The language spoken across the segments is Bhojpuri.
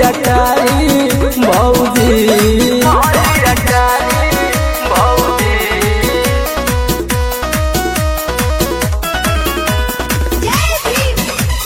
अटारी भौजी जय भीम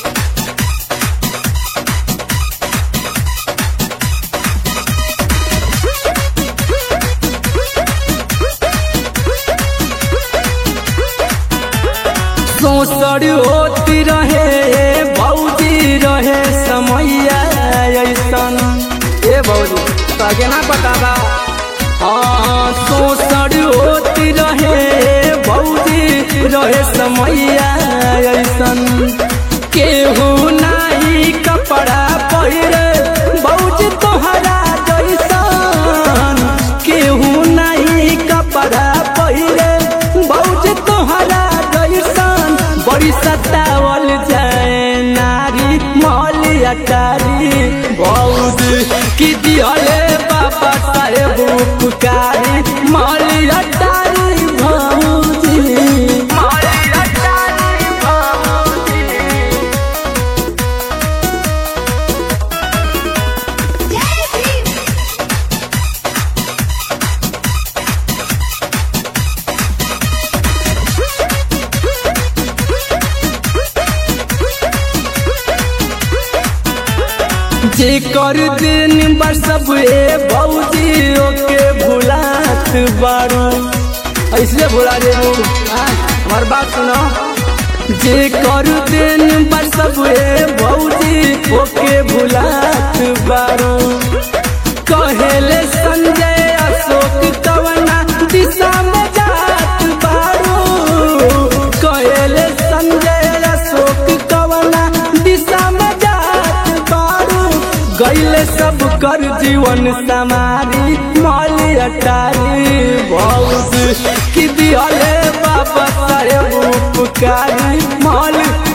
सोसर होती रहे भौजी रहे समैया ऐसन ए भौजी तगे ना बताबा हाँ सोसर होती रहे भौजी रहे समैया ऐसन केहू नाही कपड़ा पहिरे भौजी तोहरा जैसन केहू नाही कपड़ा पहिरे भौजी तोहरा जैसन बड़ी सतावल जाए नारी मौली अटारी भौजी की दिहले बाबा साहेब पुकारी मौली अटारी भौजी मौली अटारी भौजी जय भीम जे कर दिन बर सब ए भौजी ओके भुलात बारू ऐसे भुला दे हमार बात सुनो जे कर दिन बर सब ए भौजी ओके भुलात बारू कहेले संजय अशोक कवना दिशा में जात बारू कहेले संजय अशोक कवना दिशा में जात बारू गैले सब कर जीवन समारी मौली अटारी बहुत की दिहले बाबा साहेब उपकारी मौली